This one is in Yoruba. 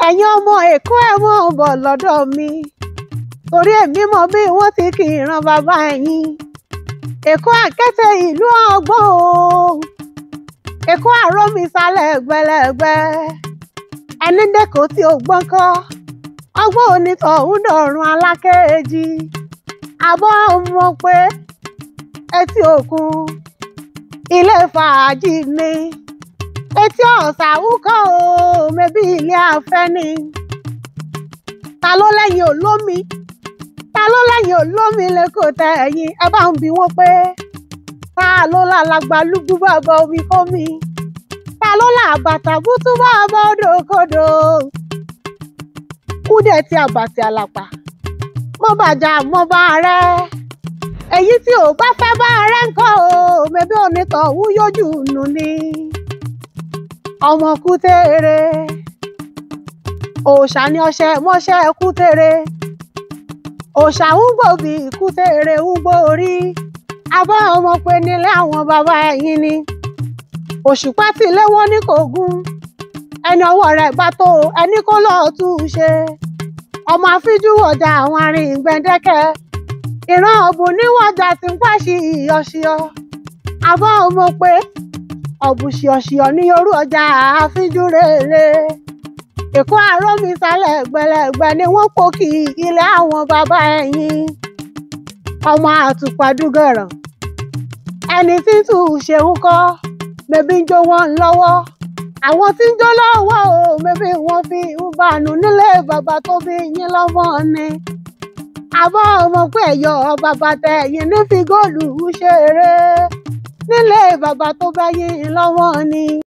ẹ̀yin ọmọ èkó ẹ̀ mọ̀ bọ̀ lọ́dọ̀ mi torí èmi mọ bí wọ́n ti kì í ran bàbá ẹ̀yin èkó àkẹ́tẹ̀ ìlú ọgbọ́n o èkó àrómi sálẹ̀ gbẹlẹ̀gbẹ́ ẹni dẹ́kọ̀ tí ò gbọ́n kọ́ ọgbọ́n onítọ̀hún dọ̀run alákẹ́jì àbọ̀ mọ̀ pé etí òkun ilé fàájì ni etí ọ̀sà wúkọ́ o mẹ́bí ilé afẹ́ ni ta ló lẹ́yìn olómi ta ló lẹ́yìn olómi lẹ́kọ̀ọ́ tẹ ẹ̀yìn ẹ bá ń bi wọ́n pé ta ló lálàgbà lúgbú bàbá omi kómi ta ló là bàtà bútú bàbá odòkodò kúdẹ̀ tí àbàtì àlàpà mọ́ bàjá mọ́ bá rẹ́ èyí tí ò bá fẹ́ bá rẹ́ ńkọ́ o mẹ́bí onítọ̀hún yójú nù ni ọmọ kútèrè òòṣà ni ọṣẹ mọṣẹ kútèrè òòṣà ń gbòbí kútèrè ń gbòórí abọ́ ọmọ pé nílé àwọn bàbá ẹ̀yìn ni òṣùpá tí ilé wọn ní kò gún ẹni ọwọ́ rẹ̀ bá tó ẹni kó lọ́ọ́ tú u ṣe ọmọ àfíjú ọjà àwọn arìn gbẹ̀dẹ́kẹ́ ìran ọ̀bùn níwọ̀jà tí ń pàṣẹ ìyọ̀ṣìọ́ abọ́ ọmọ pé ọ̀bùṣìọ̀ṣìọ̀ ní orú ọjà àfíjú rèé èkó àrómi sálẹ̀ gbẹlẹ̀gbẹ́ ni wọ́n pò kí ilé àwọn bàbá ẹ̀yìn ọmọ àtùpàdúgẹ̀rọ̀ ẹni tí tù ú ṣeun kọ́ mẹ́bí ń jó wọn lọ́wọ́ àwọn tí ń jó lọ́wọ́ o mẹ́bí wọ́n fi ń bànú nílé bàbá tó bí yín lọ́mọ ni àbọ̀ ọmọ pé ẹ̀yọ́ bàbá tẹ ẹ̀yìn ní fi góòlù ṣeré nílé bàbá tó bá yín lọ́wọ́ ni.